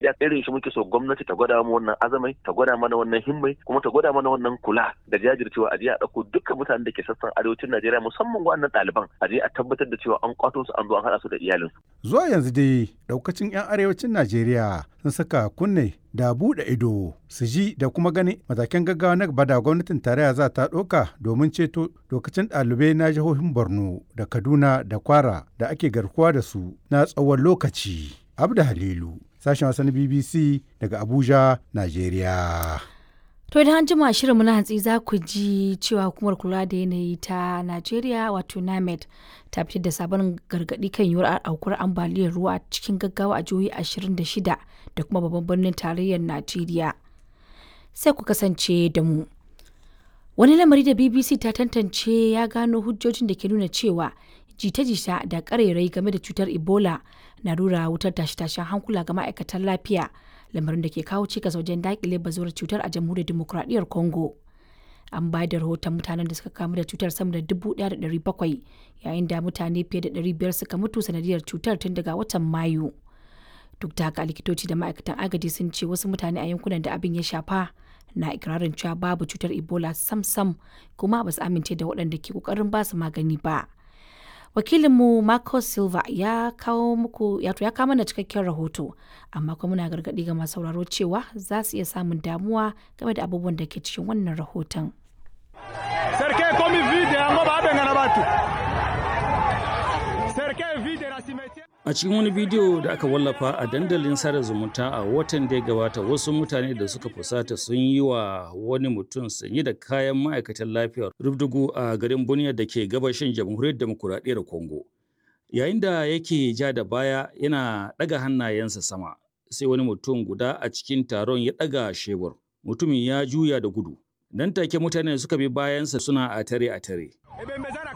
gaskiya irin shi muke so gwamnati ta gwada mu wannan azamai ta gwada mana wannan himmai kuma ta gwada mana wannan kula da jajircewa a je a ɗauko dukkan mutanen da ke sassan arewacin Najeriya musamman wannan ɗaliban a je a tabbatar da cewa an kwato su an zo an haɗa su da iyalinsu. Zuwa yanzu dai ɗaukacin 'yan arewacin Najeriya sun saka kunne da buɗe ido su ji da kuma gani matakan gaggawa na gaba da gwamnatin tarayya za ta ɗauka domin ceto lokacin ɗalibai na jihohin Borno da Kaduna da Kwara da ake garkuwa da su na tsawon lokaci. Abda Halilu, sashen wasan BBC daga Abuja, Najeriya. To idan an jima shirinmu na hantsi za ku ji cewa hukumar kula da yanayi ta Najeriya wato NAMED ta fitar da sabon gargaɗi kan yiwuwar aukuwar ambaliyar ruwa cikin gaggawa a jihohi 26 da kuma babban birnin tarayyar Najeriya. Sai ku kasance da mu. Wani lamari da BBC ta tantance ya gano hujjojin da ke nuna cewa jita-jita da ƙarairayi game da cutar Ebola na rura wutar tashe-tashen hankula ga ma'aikatan lafiya. lamarin da ke kawo cikas wajen dakile bazuwar cutar a jamhuriyar demokuraɗiyyar congo an bayar da rahoton mutanen da suka kamu da cutar sama da dubu ɗaya da ɗari bakwai yayin da mutane fiye da ɗari biyar suka mutu sanadiyar cutar tun daga watan mayu duk da haka likitoci da ma'aikatan agaji sun ce wasu mutane a yankunan da abin ya shafa na ikirarin cewa babu cutar ebola sam-sam kuma ba su amince da waɗanda ke ƙoƙarin ba su magani ba wakilinmu Marcos Silva ya kawo muku ya ya kawo mana cikakken rahoto amma kuma muna gargaɗi ga masu sauraro cewa za su iya samun damuwa game da abubuwan da ke cikin wannan rahoton. A cikin wani bidiyo da aka wallafa a dandalin sada zumunta a watan da ya gabata wasu mutane da suka fusata sun yi wa wani mutum sanye da kayan ma'aikatan lafiyar rubdugu a garin Bunia da ke gabashin jamhuriyar demokuraɗiyyar Congo. Yayin da yake ja da baya yana ɗaga hannayensa sama sai wani mutum guda a cikin taron ya ɗaga shebur. Mutumin ya juya da gudu. Nan take mutane suka bi bayansa suna a tare a tare.